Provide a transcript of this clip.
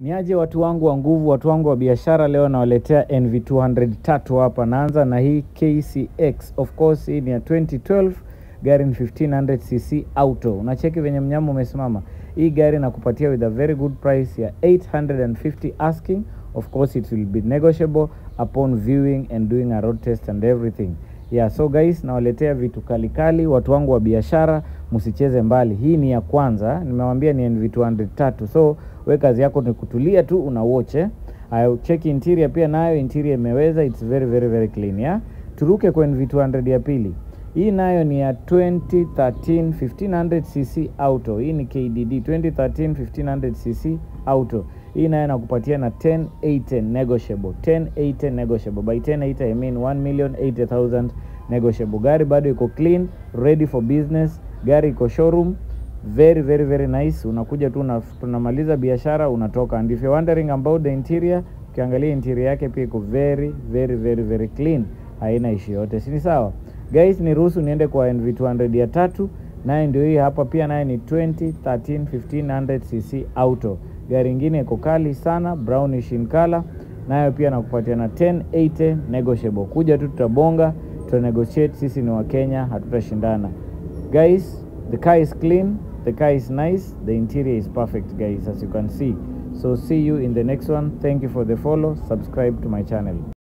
Niaje watu wangu wa nguvu, watu wangu wa biashara, leo nawaletea NV200 tatu hapa. Naanza na hii KCX, of course hii ni ya 2012 gari ni 1500cc auto. Unacheki venye mnyama umesimama. Hii gari nakupatia with a very good price ya 850 asking. Of course it will be negotiable upon viewing and doing a road test and everything. Yeah, so guys nawaletea vitu kalikali, watu wangu wa biashara, msicheze mbali. Hii ni ya kwanza, nimewambia ni NV200 tatu. So we kazi yako ni kutulia tu una watch eh. I check interior pia nayo interior imeweza, it's very very very clean yeah. Turuke kwa NV200 ya pili. Hii nayo ni ya 2013 1500cc auto. Hii ni KDD 2013 1500cc auto. Hii nayo nakupatia na 10810 negotiable. 10810 negotiable. By 108 I mean 1,080,000 negotiable. Gari bado iko clean, ready for business. Gari iko showroom. Very very very nice. Unakuja tu una- tunamaliza biashara unatoka. And if you're wondering about the interior, ukiangalia interior yake pia iko very very very very clean. Haina ishi yote. Si ni sawa? Guys, niruhusu niende kwa NV200 ya tatu. Naye ndio hii hapa pia naye ni 2013 1500cc auto. Gari ingine iko kali sana, brownish in color. Nayo pia nakupatia na 1080 negotiable. Kuja tu tutabonga, tuta negotiate. Sisi ni wa Kenya, hatutashindana. Guys, the car is clean, the car is nice, the interior is perfect guys as you can see. So see you in the next one. Thank you for the follow. Subscribe to my channel.